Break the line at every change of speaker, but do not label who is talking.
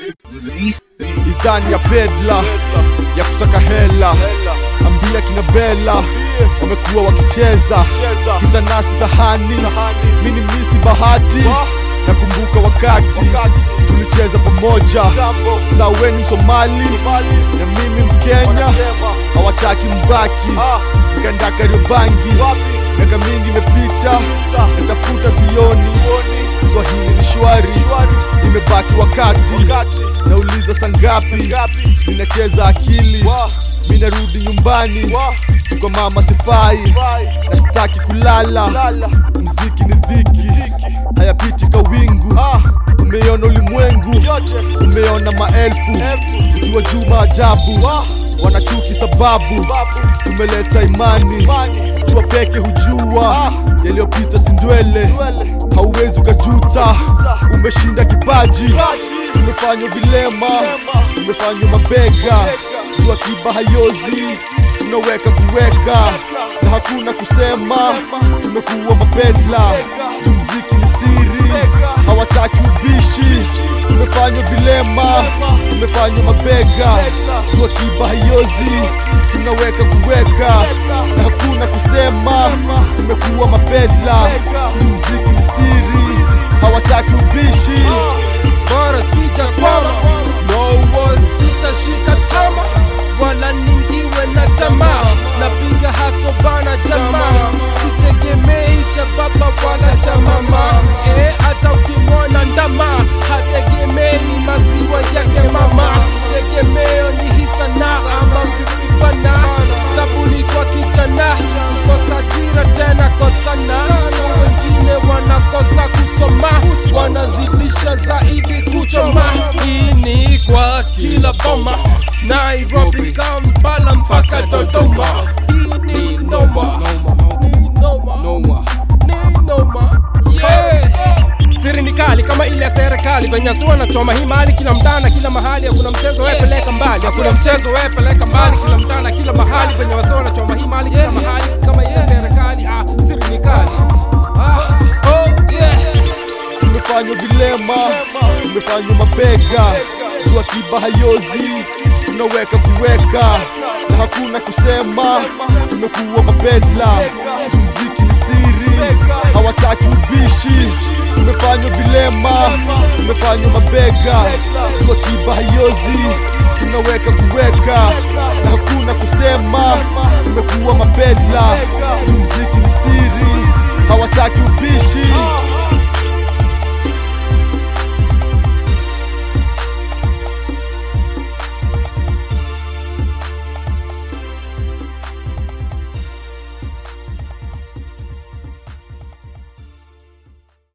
idhani ya bedla ya kusaka hela ambia kina bela wamekuwa wakicheza kisa nasi sahani mini misi bahati nakumbuka wakati tulicheza pamoja saweni msomali na mimi mkenya hawataki mbaki nikaenda kariobangi miaka mingi imepita natafuta sioni swahili ni shwari imebaki wakati nauliza sangapi ninacheza akili minarudi nyumbani tuko mama sifai na sitaki kulala mziki ni dhiki hayapiti kawingu umeona ulimwengu umeona maelfu ukiwa juu maajabu wanachuki sababu tumeleta imani jua peke hujua yaliyopita sindwele hauwezi ukajuta umeshinda kipaji tumefanywa vilema tumefanywa mabega jua kiba hayozi tunaweka kuweka na hakuna kusema tumekuwa mapedla juu mziki ni siri hawataki ubishi tumefanywa vilema tumefanywa mabega jua kiba hayozi tunaweka kuweka na hakuna kusema tumekuwa mapedla juu mziki ni siri hawataki ubishi
bora sijakwama no one sitashika tama wala ningiwe na tamaa napiga haso bana jamaa sitegemei cha baba wala cha mama e, hata ukimwona ndama hategemei maziwa yake mama tegemeo ni hisana ama vivibana tabuni kwa kijana kosa jira tena kosana wengine wanakosa kusoma wanazidisha zaidi kuchoma hii ni kwa kila boma nairobi kampala mpaka dodoma hii ni noma Ni noma Ni noma yeah siri ni kali kama ile ya serikali venye si wanachoma hii mali kila mtana kila mahali hakuna mchezo wewe peleka mbali hakuna mchezo wewe peleka mbali kila mtana kila mahali venye wasi wanachoma hii mali kila mahali kama ile serikali ah siri ni kali ah oh yeah
tumefanywa vilema tumefanywa mabega jua kiba hayozi tunaweka kuweka na hakuna kusema tumekuwa mapedla juu mziki ni siri hawataki ubishi tumefanywa vilema tumefanywa mabega jua kiba hayozi tunaweka kuweka na hakuna kusema tumekuwa mapedla juu mziki ni siri hawataki ubishi